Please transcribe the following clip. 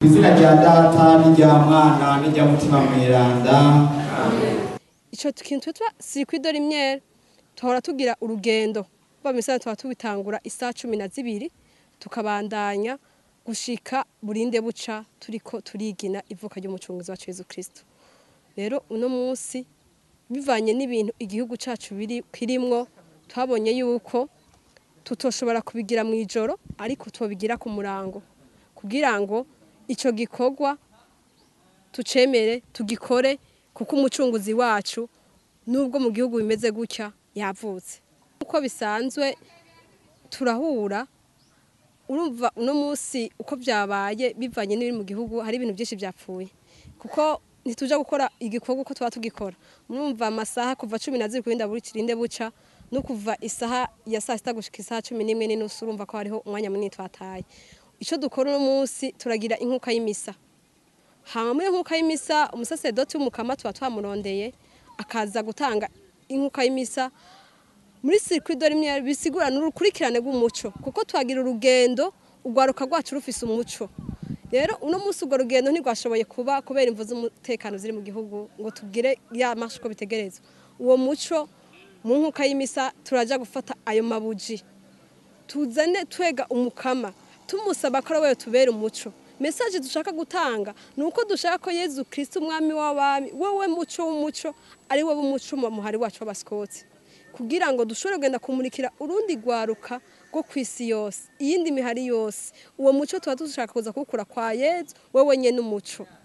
izina rya data n'irya mwana n'irya mutima mweranda ico kintu twitwa circuit de lumière tuhora tugira urugendo ba misana tuba tubitangura isaha cumi na zibiri tukabandanya gushika burinde buca turiko turigina ivuka ry'umucunguzi wacu Yezu Kristo rero uno munsi bivanye n'ibintu igihugu cacu biri kirimwo twabonye yuko tutoshobora kubigira mu ijoro ariko tubigira ku murango kugira ngo ico gikorwa tucemere tugikore kuko umucunguzi wacu nubwo mu gihugu bimeze gutya yavutse uko bisanzwe turahura urumva uno munsi uko byabaye bivanye n'ibiri mu gihugu hari ibintu byinshi byapfuye kuko ntituja gukora igikorwa uko tuba tugikora murumva amasaha kuva cumi na zibiri kurinda buri kirinde buca no kuva isaha ya saa sita gushika isaha cumi n'imwe n'inusu urumva ko hariho umwanya munini twataye ico dukora uno munsi turagira inkuka y'imisa hama muri inkuka y'imisa umusasedoti w'umukama tuba twamurondeye akaza gutanga inkuka y'imisa muri circuit de lumière bisigura n'urukurikirane rw'umuco kuko twagira urugendo urwaruka rwacu rufise umuco rero uno munsi urwo rugendo ntirwashoboye kuba kubera imvu z'umutekano ziri mu gihugu ngo tubwire ya mashi uko bitegerezwa uwo muco mu nkuka y'imisa turaja gufata ayo mabuji tuzane twega umukama tumusaba ko ari we tubera umuco mesaje dushaka gutanga ni uko dushaka ko yezu kirisiti umwami w'abami wowe muco w'umuco ari wowe umuco muhari wacu w'abasikoti kugira ngo dushobore kugenda kumurikira urundi rwaruka rwo ku isi yose iyindi mihari yose uwo muco tuba dushaka kuza kuwukura kwa yezu wowe nyine umuco